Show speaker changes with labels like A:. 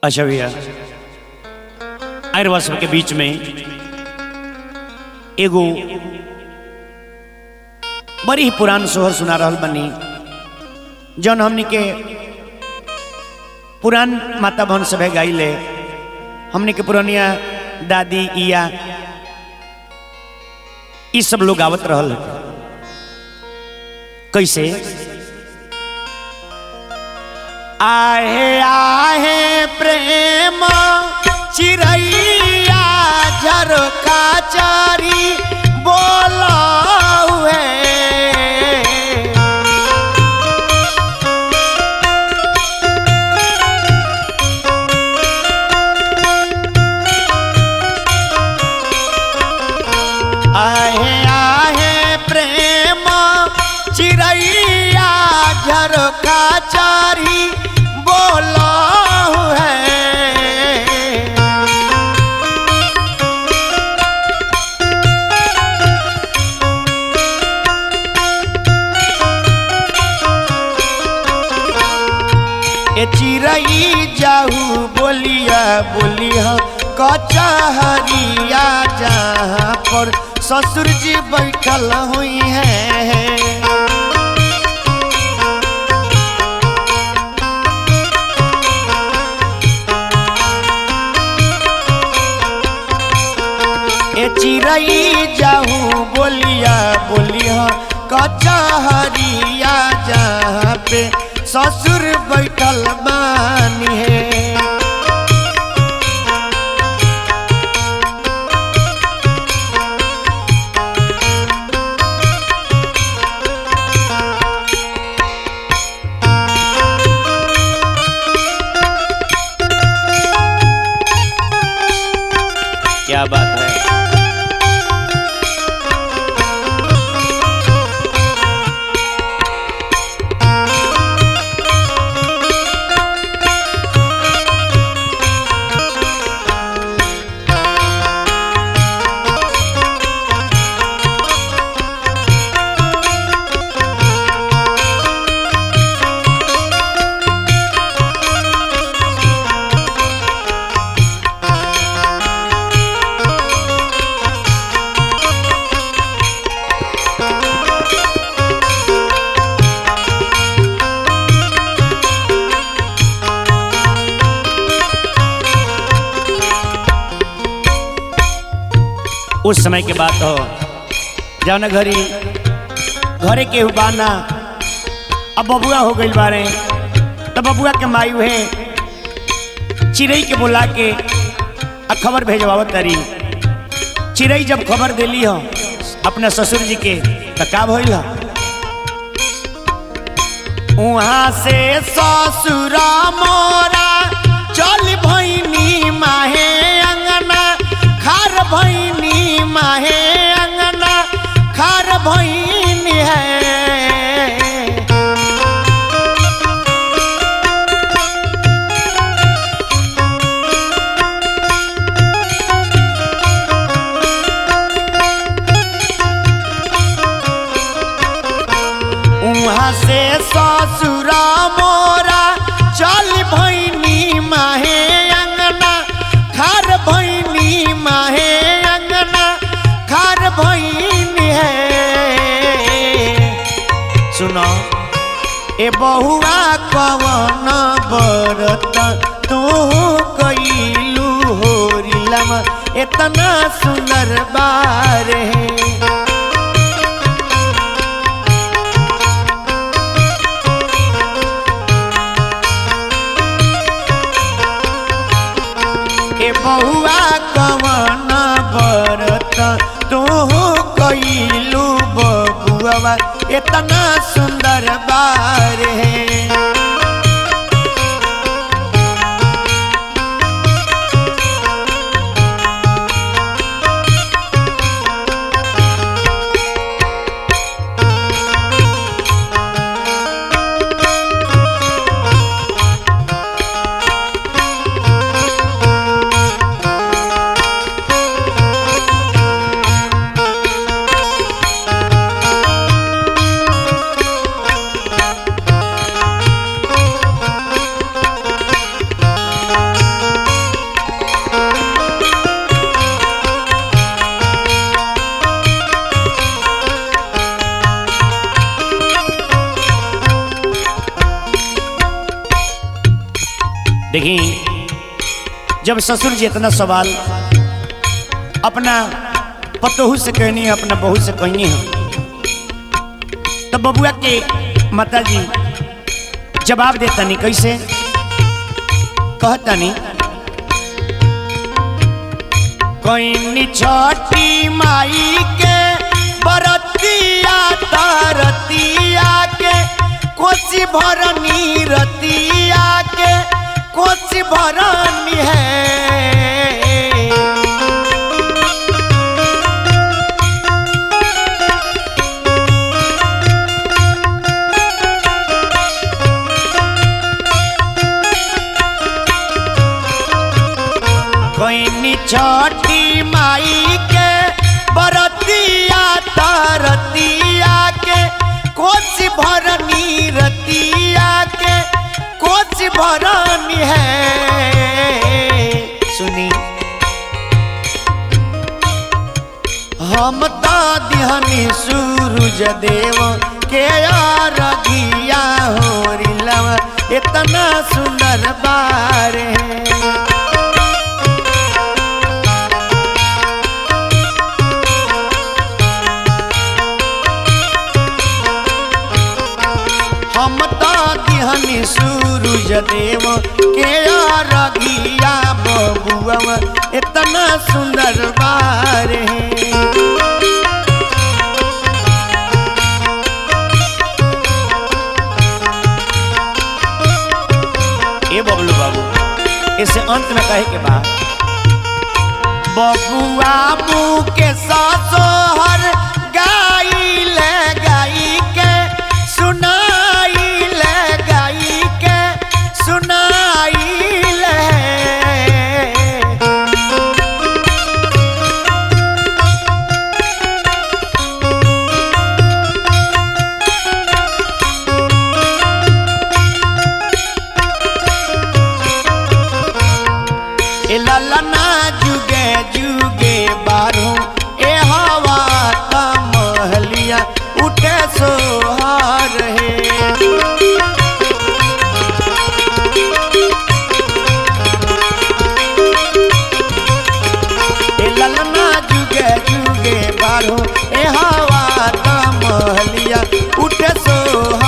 A: अच्छा भैया आयुर्वास के बीच में एगो बड़ी ही पुरान सोहर सुना रहल बनी जौन हमनी के पुरान माता बहन सभे गाइले हमनी के पुरानिया दादी इया ई सब लोग आवत रहल कैसे आहे आहे प्रेम चिड़ैया झरका चारी बोला हुए आहे आहे प्रेम चिड़ैया झरका चारी बोला है ए चिड़ई जाहू बोलिया बोलिया कचहरिया जहाँ पर ससुर जी बैठल हुई है ए चिड़ई जाहू बोलिया बोलिया कचहरिया जहाँ पे ससुर बैठल बानी है क्या बात है उस समय के बात हो जौन घरी घरे के बाना अब बबुआ हो गई बारे तब बबुआ के माई हुए चिड़ई के बुला के आ खबर भेजवावत तारी चिड़ई जब खबर दिली हो अपने ससुर जी के तो का भइल हो वहाँ से ससुरा मोरा चल भैनी माहे अंगना खार भैनी माहे अंगना खार भैनी है वहाँ से ससुरा मोरा चल भैनी माहे अंगना खार भैनी माहे अंगना खार भैनी है सुनो ए बहुआ कवन बरत तू कैलू होरिलम इतना सुंदर बार है ए बहुआ कवन बरत तू कैलू बबुआ इतना सुंदर बार है देखी जब ससुर जी इतना सवाल अपना पतोहू से कहनी है अपना बहू से कहनी है तो बबुआ के माता जी जवाब देतनी कैसे कहतनी कोई छोटी माई के बरतिया तरतिया के कोसी भरनी रतिया के कोसी भरनी है कोई छोटी माई के बरतिया तरतिया के कोच भरनी रतिया के कोच भरनी है सुनी हम तो दिहनी सूरज देव के रघिया हो रिलवा इतना सुंदर बारे हम तो दिहनी सूरज देव के रगिया बबुआ इतना सुंदर बार ए बबलू बाबू इसे अंत में कहे के बाद बबुआ मुँह के ससोहर गाई ले गाई के सुनाई ले गाई के सुनाई ले ए ललना जुगे जुगे बारू ए हवा का महलिया उठे सोहार है ए ललना जुगे जुगे बारू ए हवा का महलिया उठे सोहार